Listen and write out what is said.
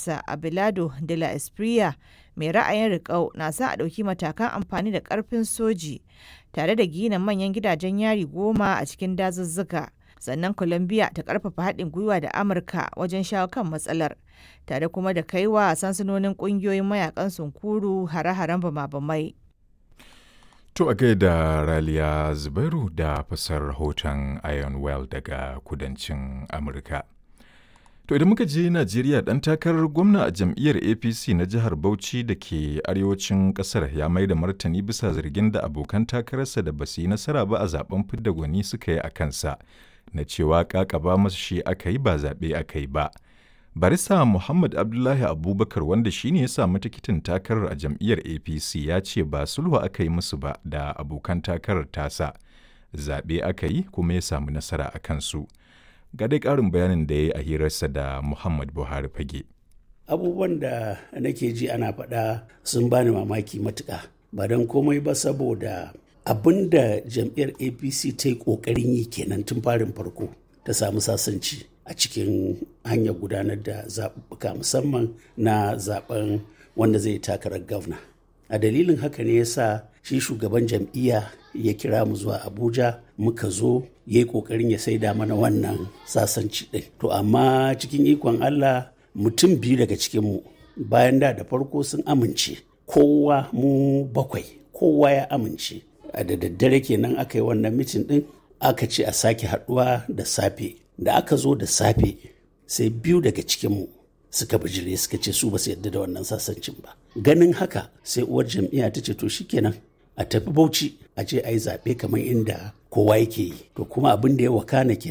ministansa abelardo de la espriya mai ra'ayin riƙau na sa a ɗauki matakan amfani da ƙarfin soji tare da gina manyan gidajen yari goma a cikin dazuzzuka sannan colombia ta ƙarfafa haɗin gwiwa da amurka wajen shawo kan matsalar tare kuma da kaiwa sansanonin ƙungiyoyin mayakan sunkuru hare-haren bama-bamai To a gaida Raliya Zubairu da fasar rahoton Iron Well daga kudancin Amurka. To idan muka je Najeriya ɗan takarar gwamna a jam'iyyar APC na jihar Bauchi da ke arewacin ƙasar ya mai da martani bisa zargin da abokan takararsa da basu yi nasara ba a zaben fidda gwani suka yi a kansa na cewa ƙaƙaba masu shi aka yi ba zaɓe aka yi ba. Barista Muhammad Abdullahi Abubakar wanda shi ne ya samu tikitin takarar a jam'iyyar APC ya ce ba sulhu aka yi musu ba da abokan takarar tasa. Zaɓe aka yi kuma ya samu nasara a kansu. Ga dai ƙarin bayanin da ya yi a hirarsa da Muhammad Buhari fage. Abubuwan da nake ji ana faɗa sun bani mamaki matuƙa. Ba don komai ba saboda abin da jam'iyyar APC ta yi ƙoƙarin yi kenan tun farin farko ta samu sasanci. a cikin hanyar gudanar da zaɓuɓɓuka musamman na zaɓen wanda zai takarar gwamna a dalilin haka ne ya sa shi shugaban jam'iyya ya kira mu zuwa abuja muka zo ya yi ƙoƙarin ya saida mana wannan sasanci ɗin to amma cikin ikon allah mutum biyu daga cikinmu bayan da da farko sun amince kowa mu bakwai kowa ya amince a da daddare kenan aka yi wannan mitin ɗin aka ce a sake haɗuwa da safe da aka zo da safe sai biyu daga cikinmu suka bijire suka ce su ba su yarda da wannan sasancin ba ganin haka sai uwar jam'iyya ta ce to shikenan a tafi bauchi a je a yi zaɓe kamar inda kowa yake yi to kuma abin da ya wakana kenan